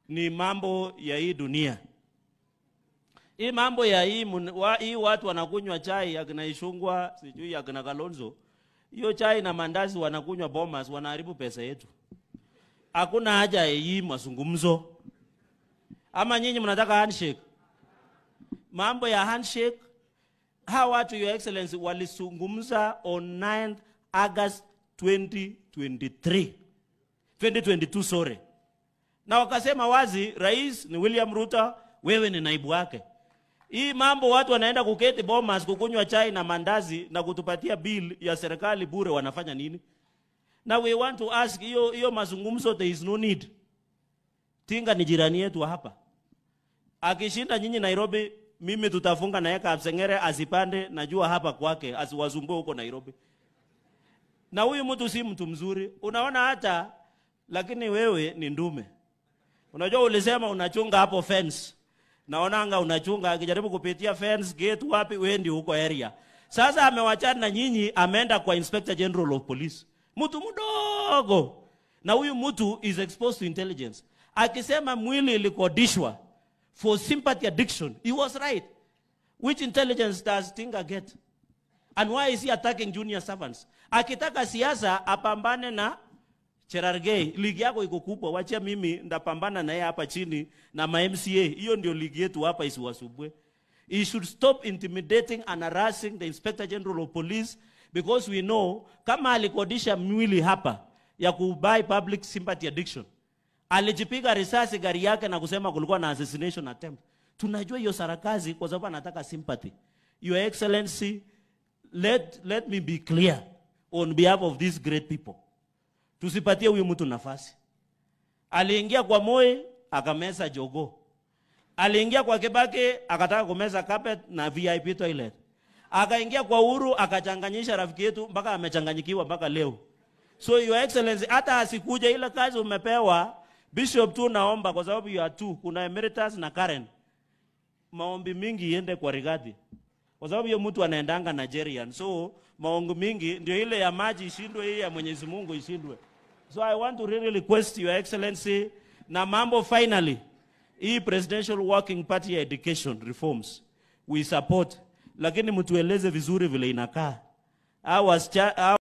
ni mambo ya hii dunia. Hii mambo ya hii, mun- wa, hii watu wanakunywa chai akina Ishungwa sijui akina Kalonzo, hiyo chai na mandazi wanakunywa Bomas, wanaharibu pesa yetu. Hakuna haja ya hii mazungumzo. Ama nyinyi mnataka handshake? Mambo ya handshake, hawa watu your excellency walizungumza on 9 August 2023 2022 sorry, na wakasema wazi, rais ni William Ruto, wewe ni naibu wake. Hii mambo watu wanaenda kuketi Bomas kukunywa chai na mandazi na kutupatia bill ya serikali bure, wanafanya nini? Na we want to ask, hiyo hiyo mazungumzo, there is no need. Tinga ni jirani yetu hapa, akishinda nyinyi Nairobi, mimi tutafunga naye Kapsengere asipande, najua hapa kwake, asiwasumbue huko Nairobi. Na huyu mtu si mtu mzuri, unaona hata, lakini wewe ni ndume. Unajua ulisema unachunga hapo fence. Naonanga unachunga akijaribu kupitia fence gate wapi wewe ndio huko area. Sasa amewachana na nyinyi ameenda kwa Inspector General of Police. Mtu mdogo. Na huyu mtu is exposed to intelligence. Akisema mwili ilikodishwa for sympathy addiction. He was right. Which intelligence does Tinga get? And why is he attacking junior servants? Akitaka siasa apambane na Cherargei, ligi yako iko kubwa, wacha mimi ndapambana na yeye hapa chini na ma MCA. Hiyo ndio ligi yetu hapa, isiwasubwe. He should stop intimidating and harassing the Inspector General of Police because we know kama alikodisha mwili hapa ya kubuy public sympathy addiction, alijipiga risasi gari yake na kusema kulikuwa na assassination attempt. Tunajua hiyo sarakazi kwa sababu anataka sympathy. Your Excellency, let, let me be clear on behalf of these great people tusipatie huyu mtu nafasi. Aliingia kwa Moi akameza jogo, aliingia kwa Kibaki akataka kumeza carpet na VIP toilet, akaingia kwa Uhuru akachanganyisha rafiki yetu mpaka amechanganyikiwa mpaka leo. So your excellency, hata asikuja ile kazi umepewa bishop tu, naomba kwa sababu you are two, kuna emeritus na Karen, maombi mingi iende kwa Rigathi kwa sababu hiyo mtu anaendanga Nigerian, so maongo mingi ndio ile ya maji ishindwe, hii ya Mwenyezi Mungu ishindwe. So I want to really request your excellency na mambo finally, hii presidential working party ya education reforms we support, lakini mtueleze vizuri vile inakaa. Hawa wasicha- hawa